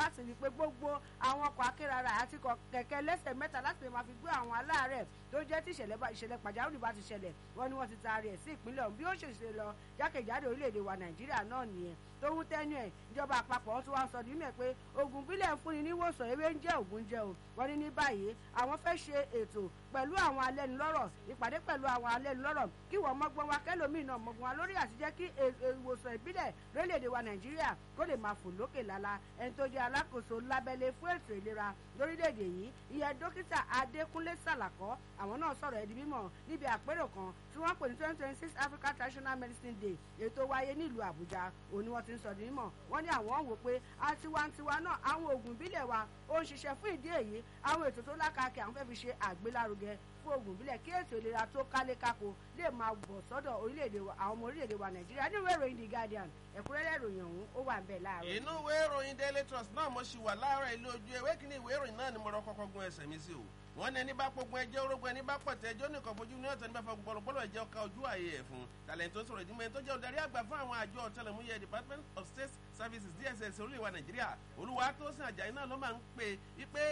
láti rí i pé gbogbo àwọn ọkọ̀ akérara àti kẹ̀kẹ́ lẹ́sẹ̀ mẹ́ta láti lè máa fi gbé àwọn aláàárẹ̀ tó jẹ́ tí ìṣẹ̀lẹ̀ pàjáwìrì bá ti ṣẹlẹ̀ wọ́n ní wọ́n ti taari ẹ̀ sí ìpínlẹ̀ ọ̀hún bí ó ṣe ṣe lọ jákèjádò orílẹ̀-èdè wa nàìjíríà náà nìyẹn tó ń tẹ́nu ẹ̀ ìjọba àpapọ̀ wọn tún wá ń sọ nínú ẹ̀ pé oògùn bílẹ̀ ń fúnni níwòsàn ewé ń jẹ́ ògùn jẹ́ o wọ́n ní ní báyìí àwọn fẹ́ ṣe ètò pẹ̀lú àwọn alẹ́nulọ́rọ̀ ìpàdé pẹ̀lú àwọn alẹ́nulọ́rọ̀ kí wọ́n mọ́gbọ́n wa kẹ́lòmíì náà mọ́gbọ́n wa lórí àti jẹ́ kí ìwòsàn ìbílẹ̀ lórílẹ̀‐èdè wa nàìjíríà kó lè máa fò lókè lálá ẹni tó jẹ́ alákòóso lábẹ́lé fún ètò ìlera lórílẹ̀‐èdè yìí ìyẹn dókítà adékúnlé sàlàkọ́ àwọn náà sọ̀rọ̀ ẹ̀dí mímọ̀ níbi àpérò kan tí wọ́n pè ní twenty twenty six africa traditional medicine day ètò wáyé nílùú àbújá òní wọ́n ti ń sọ ní mímọ̀ wọ́n ní àwọn wò pé àtiwantiwa náà àwọn oògùn ìbílẹ̀ wa ó ń ṣiṣẹ́ fún ìdí èyí àwọn ètò tó lákàkẹ́ àwọn fẹ́ fi ṣe àgbélárugẹ fún oògùn ìbílẹ̀ kí ètò ìlera tó kálé kákó lè máa bọ̀ sọ́dọ̀ orílẹ̀-èdè wa àwọn ọmọ orílẹ̀-èdè wa nàìjíríà ní ìwé ìròyìn the guardian ẹ̀kúnrẹ́rẹ́ ìròyìn ọ̀hún ó wà ń bẹ̀ láàárọ̀. inú ìwé ìròyìn daily trust náà mo ṣì wà láàárọ̀ ilé ojú ewé kínní ìwé ìròyìn náà ni mo rọ kọ́kọ́ gun ẹsẹ̀ mi sí o wọ́n ní ẹni bá pogun ẹjẹ́ orógun ẹni bá pọ̀tẹ́ ẹjọ́ nìkan fojú ní ọ̀tẹ̀ nípa gbọ́lọ́gbọ́lọ́ ẹjẹ́ ọkà ojú ààyè ẹ̀ fún tàlẹ́ntì tó sọ̀rọ̀ ìdímọ̀ ẹni tó jẹ́ olùdarí àgbà fún àwọn àjọ ọ̀tẹlẹ̀múyẹ́ department of state services dss orílẹ̀-èdè wa nàìjíríà olúwa tó sìn àjàyí náà ló máa ń pè é pé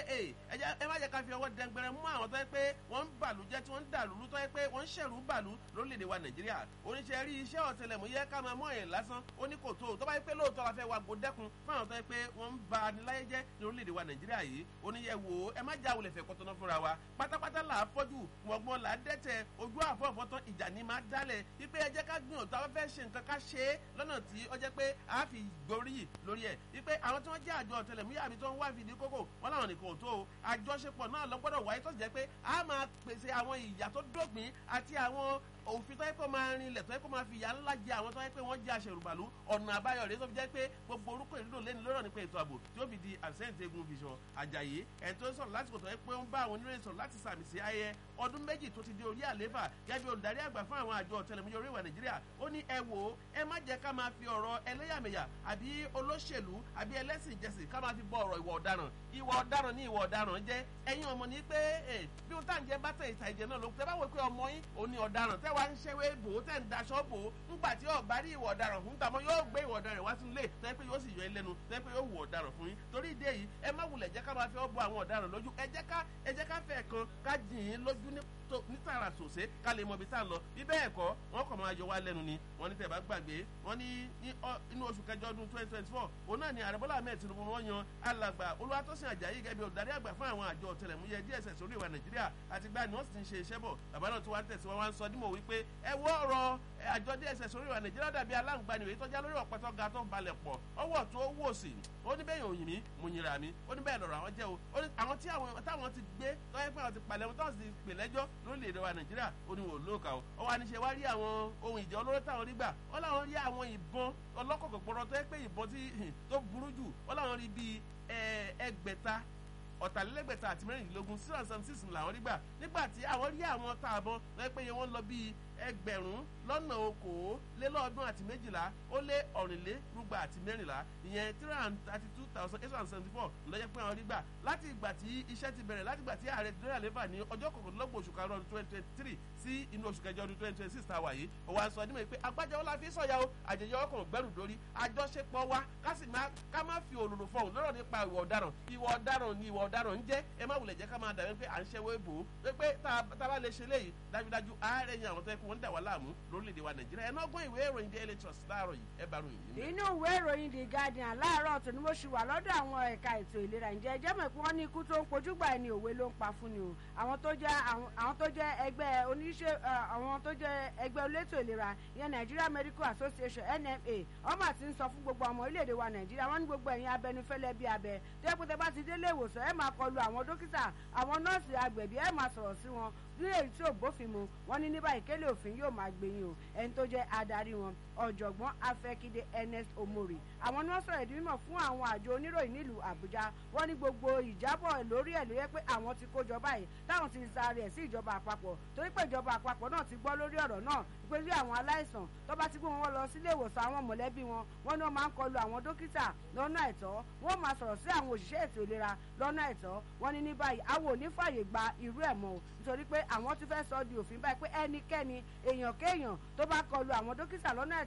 ẹ má jẹ́ ká fi ọwọ́ dẹgbẹrẹ mú àwọn tó yẹ pé wọ́n ń bàlú jẹ́ tí wọ́n ń dàlú tó yẹ pé wọ́n ń ṣẹ̀rú bàlú lórílẹ̀-èdè wa nàìjíríà oníṣẹ́ rí iṣẹ́ ọ̀tẹlẹ̀múyẹ́ ká máa mọ̀ ẹ̀ lásán ó ní kò tó tó bá yẹ pé lóòótọ́ la fẹ́ wa gbó dẹ́kun fún àwọn tó yẹ pé wọ́n ń ba níláyé jẹ́ ní orílẹ̀-èdè wa nàìjíríà yìí oníyẹ wò ẹ má já wulẹ̀ fẹ́ kọ́tọ́ná fúnra wa pátápátá là á fọ́jú wọ̀gbọ́n là á dẹ́tẹ̀ ojú àfọ̀fọ́tán ìjà ní máa dálẹ̀ wípé ẹ jẹ́ ká gbìyànjú àwọn fẹ́ ṣe nǹkan ká ṣe é lọ́nà tí ó jẹ́ pé a fi gborí lórí ẹ̀ wípé àwọn tí wọ́n jẹ́ àjọ ọ̀tẹlẹ̀múyà àbí tó ń wá fìdí kókò wọn làwọn nìkan ò tó o àjọṣepọ̀ náà lọ gbọ́dọ̀ wáyé tó jẹ́ pé a máa pèsè àwọn ìyà tó dógbìn àti àwọn òfin tó yẹ kó máa rinlẹ̀ tó yẹ kó máa fi ìyá ńlá jẹ àwọn tó yẹ pé wọ́n jẹ́ aṣèrùbàlú ọ̀nà àbáyọ rẹ̀ tó fi jẹ́ pé gbogbo orúkọ ìlú lẹ́nu lọ́rọ̀ nípa ètò ààbò tí ó fi di àṣẹ́ǹtẹ̀ egun fìṣọ àjàyè ẹ̀ tó ń sọ̀rọ̀ lásìkò tó yẹ pé ó ń bá àwọn oníròyìn sọ̀rọ̀ láti sàmì sí ayẹyẹ ọdún méjì tó ti di orí àléfà gẹ́gẹ́ bí olùdarí àgbà fún àwọn àjọ ọ̀tẹlẹ̀múyẹ́ orí ìwà nàìjíríà ó ní ẹ wò ó ẹ má jẹ́ ká máa fi ọ̀rọ̀ ẹlẹ́yàmẹ̀yà àbí olóṣèlú àbí ẹlẹ́sìn ìjẹsìn ká máa fi bọ ọ̀rọ̀ ìwà ọ̀daràn ìwà ọ̀daràn ní ìwà ọ̀daràn jẹ́ ẹ̀yin ọmọ ní pé bí wọ́n tàn jẹ́ bá tẹ̀ ìta ìjẹ náà ló tẹ́ bá wọ pé ọmọ yín òun ni ọ̀daràn tẹ́ wá ń ṣẹ́wé bò ó tẹ́ ń daṣọ́ bò ó ńgbà tí ọ̀bá rí ìwà ọ̀daràn fún tàmọ́ yóò gbé ìwà ọ̀daràn wá sínú ilé tẹ́ pé yóò sì yọ ẹlẹ́nu tẹ́ pé yóò wù ọ̀daràn fún yín torí ìdí èyí ẹ má wulẹ̀ jẹ́ ká máa fi ọ́ bọ àwọn ọ̀daràn lójú ẹ jẹ́ ká ẹ jẹ́ ká fẹ́ kan ká jìn ín lójú ní ní tààrà sòsé ká lè mọ ibi tá à ń lọ bí bẹ́ẹ̀ kọ́ wọ́n kàn máa yọ wá lẹ́nu ni wọ́n ní tẹ̀ bá gbàgbé wọ́n ní inú oṣù kẹjọ ọdún twenty twenty four òun náà ni ààrẹ bọ́lá ahmed tinubu wọ́n yan alàgbà olúwatósìn àjàyí gẹ́gẹ́ bí olùdarí àgbà fún àwọn àjọ ọ̀tẹlẹ̀múyẹ́ dss orí ìwà nàìjíríà àti gbani wọ́n sì ti ń ṣe iṣẹ́ bọ̀ bàbá náà tó wá ń tẹ̀síwọ́n wá ń sọ dímọ̀ wípé ẹ wọ́ ọ̀rọ̀ àjọ dss orí ìwà nàìjíríà dàbí aláǹgbani òye tọ́já lórí ọ̀pẹ̀tọ́ ga tó ń balẹ̀ pọ̀ ọwọ́ tó wò sí ó ní bẹ́ẹ̀ òyìn mi mo yìnrà mi ó ní bẹ́ẹ̀ lọ̀rọ̀ àwọn jẹ́ o ó ní àwọn tí àwọn táwọn ti gbé tọ́yẹ́ pé àwọn ti palẹ̀ wọn táwọn ti pè lẹ́jọ́ lórílẹ̀‐èdè wa nàìjíríà ó ní wò lóòkà o ó wà ní ṣe wá rí àwọn ohun ìjà olóró táwọn rí gbà ó láwọn rí àwọn ìbọn ọlọ́kọ̀ọ̀kọ̀ gbọ́dọ̀ tó yẹ pé ìbọn tó burú jù ó láwọn rí bíi ẹgbẹ̀ta ọ̀tàlélẹ́gbẹ̀ta àti mẹ́rìndínlógún six hundred seventy six làwọn rí gbà nígbà tí àwọn rí àwọn táàbọn lọ́yẹ́ pé wọ́n lọ bíi ẹgbẹ̀rún lọ́nà okòólélọ́ọ̀dún àti méjìlá ó lé ọ̀rìnlérúgba àti mẹ́rìnlá ìyẹn three hundred thirty two thousand eight hundred seventy four lọ́jọ́ pé àwọn rí gbà láti ìgbà tí iṣẹ́ ti bẹ̀rẹ̀ láti ìgbà tí ààrẹ dọ́là lẹ́fà ní ọjọ́ kọkànlélọ́gbọ̀n oṣù karùn-ún ọdún twenty twenty three sí inú oṣù kẹjọ ọdún twenty twenty six tá a wà yìí òwò àṣọ ọdún mọ̀ pé agbájọ ọlá fi sọ̀yà o àjẹyẹ ọkàn gbẹ́rù dórí àjọṣepọ̀ wa ká sì má ká má fi òlòlò fọhùn lọ́rọ̀ nípa ìwà ọ̀daràn ìwà ọ̀daràn ni ìwà ọ̀daràn ń jẹ́ ẹ má wulẹ̀ jẹ́ ká máa dàbí pé à ń ṣẹ́wó ìbò ó pé tá a bá lè ṣe léyìí dájúdájú ààrẹ yan àwọn tó yẹ kó wọ́n dà wá láàmú lórílẹ̀‐èdè wa nàìjíríà ẹ̀ náà gbọ́n ìwé ìròyìn daily trust láàárọ̀ yìí ẹ bá ròyìn yìí. inú ìwé ìròyìn the guardian láàárọ̀ tó ní mo ṣì wà lọ́dọ̀ àwọn ẹ̀ka ètò ìlera ǹjẹ́ ẹjẹ́ mọ̀ pé wọ́n ní ikú tó ń pojú gbà ẹni òwe ló ń pa fún ni o àwọn tó jẹ́ àwọn tó jẹ́ ẹgbẹ́ oníṣẹ́ àwọn tó jẹ́ ẹgbẹ́ olétò ìlera ìyẹn nigeria medical association nma ọmọ àti ń sọ fún gbogbo ọmọ orílẹ̀-èdè wa nàìjíríà wọ́n ní gbogbo ẹ̀yin abẹnufẹ́lẹ́ bí abẹ tó yẹ pé tẹ bá ti délé ìwòsàn ẹ máa kọlu àwọn dókítà àwọn nọ́ọ̀sì agbẹ̀bí ẹ máa sọ̀rọ̀ sí wọn ní èyí tí ò bófin mu wọn ní ní báyìí kélé òfin yóò máa gbẹ̀yìn o ẹni tó jẹ́ adarí wọn ọ̀jọ̀gbọ́n afẹ́kídé ernest omori àwọn ni wọ́n sọ̀rọ̀ ìdí mímọ̀ fún àwọn àjọ oníròyìn nílùú àbújá wọ́n ní gbogbo ìjábọ̀ lórí ẹ̀ ló yẹ pé àwọn ti kó jọba yìí táwọn ti sáré ẹ̀ sí ìjọba àpapọ̀ torí pé ìjọba àpapọ̀ náà ti gbọ́ lórí ọ̀rọ̀ náà pé bí àwọn aláìsàn tó bá ti gbé wọn lọ sílé ìwòsàn àwọn mọ̀lẹ́bí wọn wọ́n ní wọ́n máa ń kọlu àwọn dókítà lọ́nà àìtọ́ wọ́n máa sọ̀rọ̀ sí àwọn òṣìṣẹ́ ètò ìlera lọ́nà àìtọ́ wọ́n ní ní báyìí àwọn ò ní fàyè gba irú ẹ̀ mọ́ o nítorí pé àwọn ti fẹ́ sọ di òfin báyìí pé ẹnikẹ́ni èèyàn kéèyàn tó bá kọlu àwọn dókítà lọ́nà àìtọ́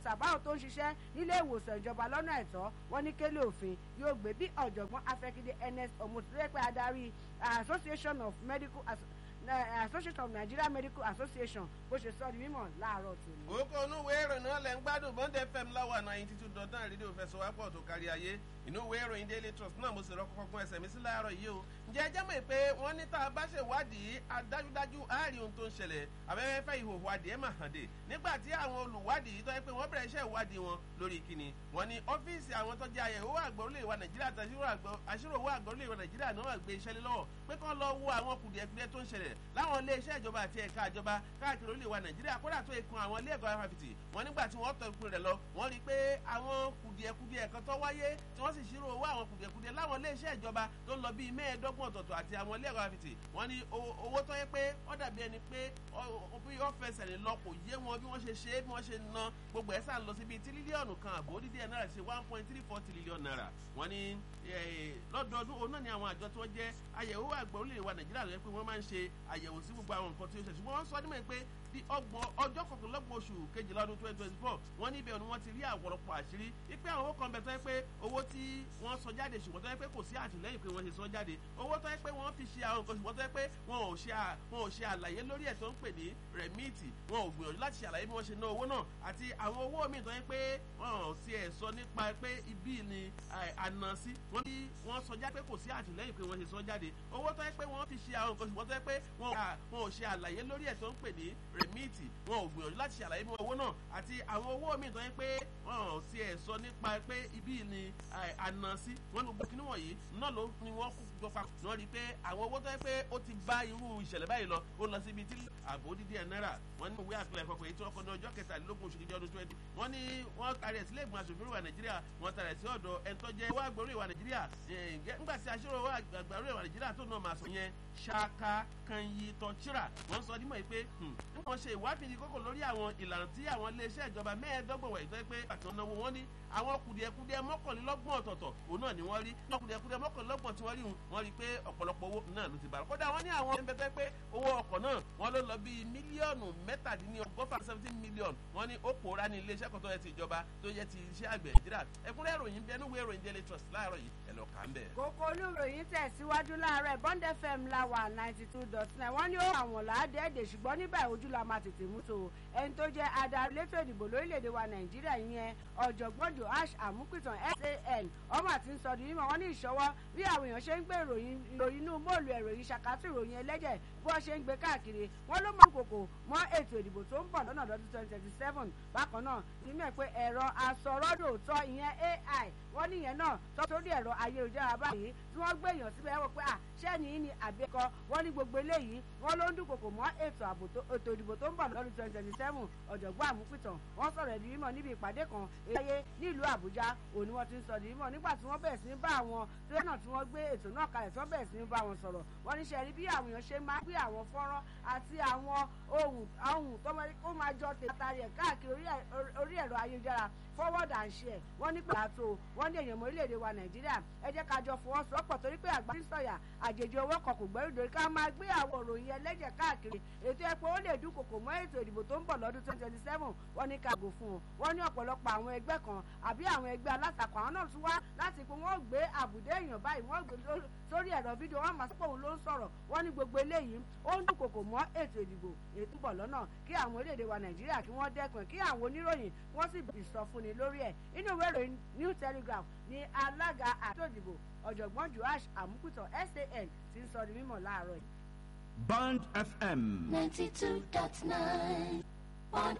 mẹ́ta báwọn tó ń ṣiṣẹ́ nílé ìwòsàn ìjọba lọ́nà ẹ̀tọ́ wọn ní kélé òfin yóò gbé bí ọ̀jọ̀gbọ́n afẹ́kídé ns ọmọtúrẹ́pẹ́ adarí association of medical association of nigeria medical association bó ṣe sọ di mímọ̀ láàárọ̀ tòní. òkò onúwé ìròyìn náà lẹ́ ń gbádùn bond fm láwà ninety two dot nine rédíò fẹsọ̀wápọ̀ tó kárí ayé inú ìwé ìròyìn daily trust náà mo sì rọ kọ́kọ́ gún ẹsẹ̀ mi sí láàárọ̀ yìí o ǹjẹ́ ẹjẹ́ mọ̀ pé wọ́n ní tá a bá ṣèwádìí adájúdájú àárín ohun tó ń ṣẹlẹ̀ abẹ́fẹ́ ìhòòhò adìẹ mà hàn dé nígbà tí àwọn olùwádìí tó yẹ pé wọ́n bẹ̀rẹ̀ iṣẹ́ ìwádìí wọn lórí kíni wọ́n ní ọ́fíìsì àwọn tó jẹ́ àyẹ̀wò àgbà orílẹ̀ ìwà nàìjíríà àti àṣírò owó àgbà orílẹ̀ ìwà nàìjíríà náà wà gbé iṣẹ́ lé lọ́wọ́ pé kán lọ wo àwọn kùdìẹ̀kudiẹ tó ń ṣẹlẹ̀ láwọn ilé iṣẹ́ ìjọba àti ẹ̀ka ìjọba káàkiri orílẹ̀ ìwà nàìjíríà kódà tó ikun àwọn ilé ẹ̀kọ́ afáfitì wọn nígbà tí wọ́n tọ ìpín rẹ̀ lọ wọ́n rí i pé àwọn kùdìẹ̀kudiẹ kan tó wáyé tí wọ́n sì ṣírò owó àwọn kùdìẹ̀kudiẹ láwọn ilé iṣẹ́ ìjọba tó ń lọ bíi mẹ́ẹ̀ẹ́dọ́gbọ̀n ọ̀tọ̀ọ̀tọ̀ àti àwọn ilé ẹ̀kọ́ afáfitì wọ́n ní owó tó yẹ pé ó dàbí ẹni pé bí wọ́n fẹsẹ̀ rìn lọ kò yé wọn bí wọ́n ṣe ṣe é bí wọ́n ṣe ná gbogbo ẹ̀ sá lọ sí bíi tírílíọ̀nù kan àbò dídí ẹ̀ náírà ṣe one point three four trillion naira wọ́n ní lọ́dọọdún òun náà ni àwọn àjọ tí wọ́n jẹ́ àyẹ̀wò àgbà orílẹ̀ wa nàìjíríà lọ́yẹ́ pé wọ́n máa ń ṣe àyẹ̀wò sí gbogbo àwọn nǹkan tí ó ṣe ṣùgbọ́n wọ́n sọ nímọ̀ pé bí ọgbọ̀n ọjọ́ kọkànlélọ́gbọ̀n oṣù kejìlá ọdún twenty twenty four wọ́n ní ibẹ̀ ni wọ́n ti rí àwọ̀rọ̀pọ̀ àṣírí wípé àwọn owó kan bẹ̀ tó yẹ pé owó tí wọ́n sọ jáde ṣùgbọ́n tó yẹ pé kò sí àtìlẹ́yìn pé wọ́n ṣe sọ jáde owó tó yẹ pé wọ́n fi ṣe àwọn nǹkan ṣùgbọ́n tó yẹ pé wọn ò ṣe wọn ò ṣe àlàyé lórí ẹ̀ tó ń pè ní rẹ̀míìtì wọn ò gbìyànjú láti ṣàlàyé bí wọ́n ṣe ná owó náà àti àwọn owó míì tó yẹ pé wọn ò tiẹ̀ sọ nípa pé ibi ni àná sí wọ́n bí wọ́n sọ jáde pé kò sí àtìlẹ́yìn pé wọ́n ṣe sọ jáde owó tó yẹ pé wọ́n fi ṣe àwọn nǹkan ṣùgbọ́n tó yẹ pé wọn ò ṣe àlàyé lórí ẹ̀ tó ń pè ní rẹ̀míìtì wọn ò gbìyànjú láti ṣàlàyé bí owó náà àti àwọn owó míì tó yẹ pé wọn ò tiẹ̀ sọ nípa pé ibi ni àná sí wọ́n ní gbogbo kíní wọ̀nyí náà ló ni wọ́n kú gbọ́ papọ̀ náà rí i pé àwọn owó tó yẹ pé ó ti bá irú ìṣẹ̀lẹ̀ báyìí lọ ó lọ síbi tí àbò dídí ẹ̀ náírà wọ́n ní ìwé àpilẹ̀ ìfọ̀pọ̀ èyí tí wọ́n kọ́ ní ọjọ́ kẹtàlélógún oṣù kejì ọdún twenty wọ́n ní wọ́n tarí ẹ̀ sílẹ̀ ìgbìmọ̀ aṣòfin ìwà nàìjíríà wọ́n tarí ẹ̀ sí ọ̀dọ̀ ẹ̀ tó jẹ́ owó àgbòrò ìwà nàìjíríà nígbà tí aṣọ́rò owó àgbòrò ìwà nàìjíríà tó náà máa sọ yẹn ṣáká kanyi tọ́chírà wọ́n sọ dímọ̀ yìí pé wọ́n ṣe ìwádìí kókò lórí àwọn ìlànà tí àwọn iléeṣẹ́ ìjọba mẹ́ẹ̀ẹ́dọ́gbọ̀n wẹ̀ tó yẹ pé àtúntò náwó wọn ní àwọn kùdìẹ̀kudìẹ mọ́kànlélọ́gbọ̀n ọ̀tọ̀ọ̀tọ̀ òun náà ni wọ́n rí náà kùdìẹ̀kudìẹ mọ́kànlélọ́gbọ̀n tí wọ́n rí wọ́n rí pé ọ̀pọ̀lọpọ̀ owó náà ló ti bára kódà wọ́n ní àwọn ẹgbẹ́ tó yẹ pé owó ọkọ̀ náà wọ́n ló lọ bíi mílíọ̀nù mẹ́tàdínlọ́gọ́fà seventeen million wọ́n ní ó pòórá ní iléeṣẹ́ kan tó yẹ ti ìjọba tó yẹ ti iṣẹ́ àgbẹ̀ nàìjíríà ẹ̀kúnrẹ́ ìròyìn bẹ́ẹ̀ níwèé ìròyìn daily trust láàárọ̀ yìí ẹ̀ lọ kà ń bẹ̀. kókó olúròyìn tẹ̀síwájú láàárọ̀ bond fm la wà ninety two dot nine wọ́n ní ó àwọn làádẹ́ẹ̀dẹ̀ ṣùgbọ́n níbẹ̀ ojú la máa tètè mú tó ẹni tó jẹ́ adarí létò ìdìbò lórílẹ̀‐èdè wa nàìjíríà yẹn ọ̀jọ̀gbọ́n joash amúpìtàn san ọmọ àti nsọdún mímọ́ wọn ní ìṣọwọ́ bí àwọn èèyàn ṣe ń gbé ìròyìn inú móòlù ìròyìn ṣàkátì ìròyìn ẹlẹ́jẹ̀ bí wọ́n ṣe ń gbé káàkiri wọ́n ló mọ kòkò mọ́ ètò ìdìbò tó ń bọ̀ lọ́nà lọ́dún twenty twenty seven bákan náà ti mẹ́ pé ẹ̀rọ asọ̀rọ̀dòtọ́ ìyẹn ai wọ́n níyẹn náà tọ́ sórí ẹ̀rọ ayélujára báyìí tí wọ́n gbé èèyàn síbẹ̀ wọ́n pé à ṣẹ́ni yìí ni àbíkọ wọ́n ní gbogbo eléyìí wọ́n ló ń dúnkòkò mọ́ ètò ètò ìdìbò tó ń bọ̀ lọ́dún twenty twenty seven ọ̀jọ̀gbọ́n àmúpìtàn wọ́n sọ̀rọ̀ ẹ̀dí mímọ̀ níbi ìpàdé kan èyí nílùú àbújá òní wọ́n ti ń sọ ẹ̀dí mímọ̀ nígbà tí wọ́n bẹ̀rẹ̀ sí ní bá àwọn tírẹ́nà tí wọ́n gbé ètò náà kalẹ̀ tí wọ́n bẹ̀rẹ̀ sí ní bá wọn sọ̀rọ̀ wọ́n ní sẹ́rí bí àwọn èèyàn ṣe máa gbé àwọn fọ́nrán àti àwọn ohun ohun tó máa jọ tètè rẹ̀ káàkiri orí ẹ̀rọ ayélujára forward and share wọ́n ní pé àtò wọ́n ní èèyàn orílẹ̀-èdè wa nàìjíríà ẹ jẹ́ ká jọ fọwọ́sowọ́pọ̀ torí pé àgbà ń sọ̀yà àjèjì owó kan kò gbẹ́rù dòrí ká máa gbé àwọn òròyìn ẹlẹ́jẹ̀ káàkiri ètò ẹ̀pọ̀ ó lè dúnkòkò mọ́ ètò ìdìbò tó ń bọ̀ lọ́dún twenty twenty seven wọ́n ní ká gò fún un wọ́n ní ọ̀pọ̀lọpọ̀ àwọn ẹgbẹ́ kan àbí àwọn ẹgbẹ́ alátakò àwọn náà tún wá láti pé wọ́n gbé àbùdé èèyàn báyìí wọ́n gbé sórí ẹ̀rọ fídíò wọ́n máa sọ́pọ̀ òun ló ń sọ̀rọ̀ wọ́n ní gbogbo eléyìí ó ń dúnkòkò mọ́ ètò ìdìbò ètò ń bọ̀ lọ́nà kí àwọn orílẹ̀-èdè wa nàìjíríà kí wọ́n dẹ́kun kí àwọn oníròyìn wọ́n sì bì sọ fúnni lórí ẹ̀ inú ìwé ìròyìn new telegraph ní alága àtò ìdìbò ọ̀jọ̀gbọ́n joash amúkútọ̀ san ti ń sọ di mímọ̀ láàárọ̀ yìí. bond fm. ninety two dot nine bond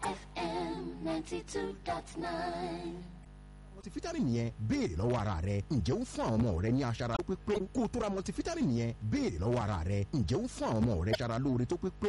fm ninety two dot nine multivitamin yẹn béèrè lọ́wọ́ ara rẹ ǹjẹ́ ó fún àwọn ọmọ rẹ ní aṣara tó pé pé kó o tó ra multivitamin yẹn béèrè lọ́wọ́ ara rẹ ǹjẹ́ ó fún àwọn ọmọ rẹ aṣara lóore tó pé pé